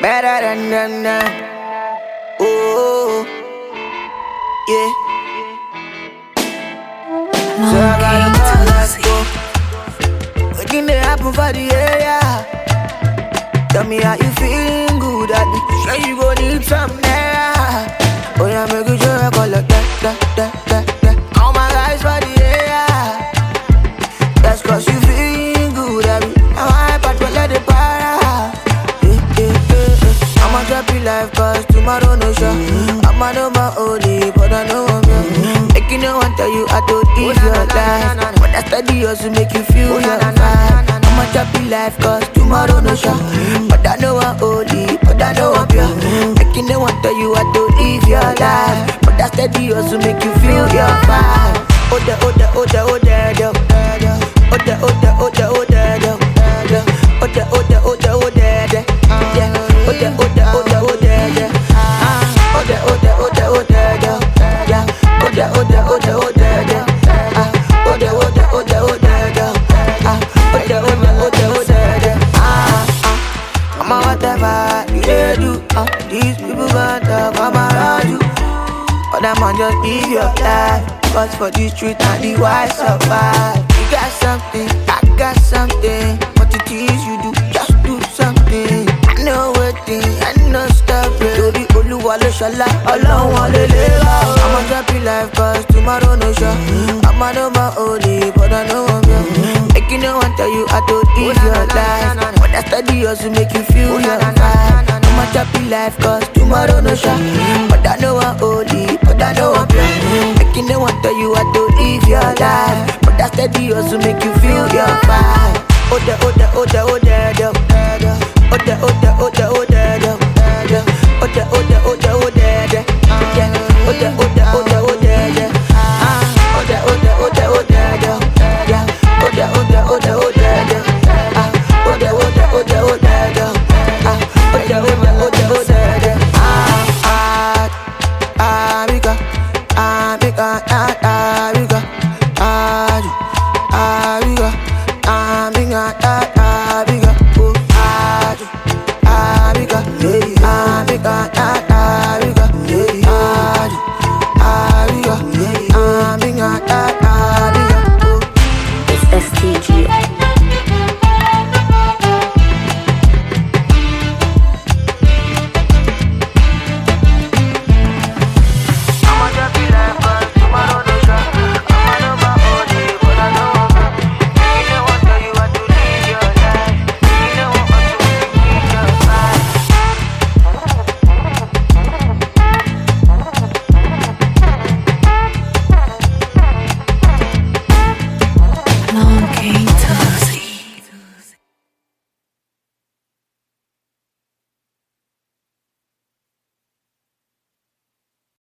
better than them now. Oh, yeah. So I gotta go, let's go. Wetin dey happen for the area? Tell me how you feeling good at it. Sure you go need some naira. Oh yeah, make you sure I call like that, that, that, that, that. All my guys for the area. That's cause you feeling good at it. Now I but let it para. Eh, eh, eh, eh. I'ma drop you life cause tomorrow no show. I'ma know my only, but I know I'm young. Making no one tell you I don't live your life. But I study also make you feel your vibe. I'ma drop you life cause tomorrow no show. But I know I'm only, but I know I'm pure. Making no one tell you I don't live your life. But I study also make you feel your vibe. Oh the, oh the, oh the, oh the, oh the, oh the, oh the, oh the, oh the, oh the, oh the, oh the, oh the, yeah. Oh the, oh the, oh the, oh the, yeah. Ah, oh the, oh the, oh the, oh the, yeah. Oh the, oh the, oh the, oh the, yeah. Ah, oh the, oh the, oh the, oh the, yeah. Ah, oh the, oh the, oh the, oh the, yeah. Ah, ah. I'm a whatever you dey do. Uh, these people gon' talk, I'm around you. But that man just live your life. Cause for the street and the wise survive. You got something, I got something. What it is you do, just do something. I know what thing, I know stop it. Torí Olúwa ló ṣọlá, ọlọ́run lè lè wá. I'ma drop you life cause tomorrow no sure. I'ma know my only, but I know I'm young. Making no one tell you I don't live your life. But I study also make you feel your vibe. I'ma drop you life cause tomorrow no sure. But I know I'm only, but I know I'm young. Making no one tell you I don't live your life. But I study also make you feel your vibe. Oh the, oh the, oh the, oh the, the. Oh the, oh the, oh the, oh the, the. Oh the, oh the, oh the, oh the, the. Yeah. Oh the, oh the, oh the, oh the, the. Ah. Oh the, oh the, oh the, oh the, the. Yeah. Oh the, oh the, oh the, oh the, the. Ah. Oh the, oh the, oh the, oh the, the. Ah. Oh the, oh the,